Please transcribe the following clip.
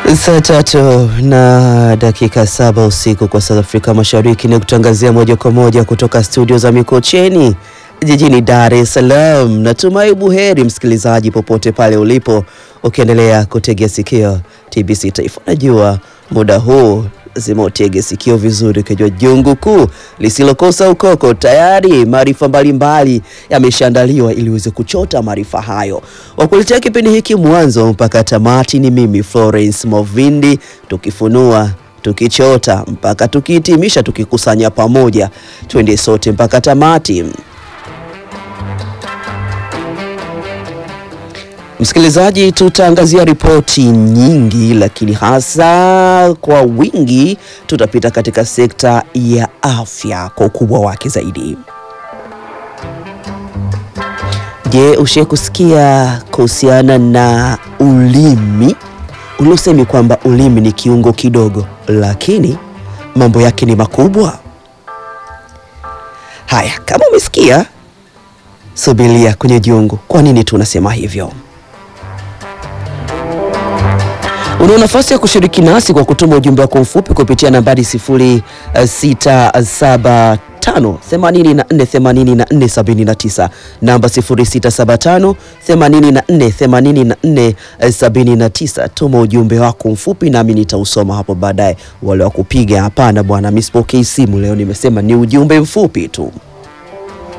Saa tatu na dakika saba usiku kwa South Afrika Mashariki ni kutangazia moja kwa moja kutoka studio za Mikocheni jijini Dar es Salaam. Natumai buheri msikilizaji, popote pale ulipo, ukiendelea kutegea sikio TBC Taifa. Najua muda huu lazima utege sikio vizuri, ukijua jungu kuu lisilokosa ukoko. Tayari maarifa mbalimbali yameshaandaliwa ili uweze kuchota maarifa hayo. Wakuletea kipindi hiki mwanzo mpaka tamati ni mimi Florence Movindi, tukifunua tukichota mpaka tukihitimisha, tukikusanya pamoja, twende sote mpaka tamati. Msikilizaji, tutaangazia ripoti nyingi, lakini hasa kwa wingi tutapita katika sekta ya afya kwa ukubwa wake zaidi. Je, ushe kusikia kuhusiana na ulimi uliosemi kwamba ulimi ni kiungo kidogo, lakini mambo yake ni makubwa? Haya, kama umesikia, subiria kwenye jungu. Kwa nini tunasema hivyo? Una nafasi ya kushiriki nasi kwa kutuma ujumbe wako mfupi kupitia nambari 0675 84 84 79, namba 0675 84 84 79. Tuma ujumbe wako mfupi nami nitausoma hapo baadaye. Wale wa kupiga, hapana bwana, mimi sipokei simu leo, nimesema ni ujumbe mfupi tu.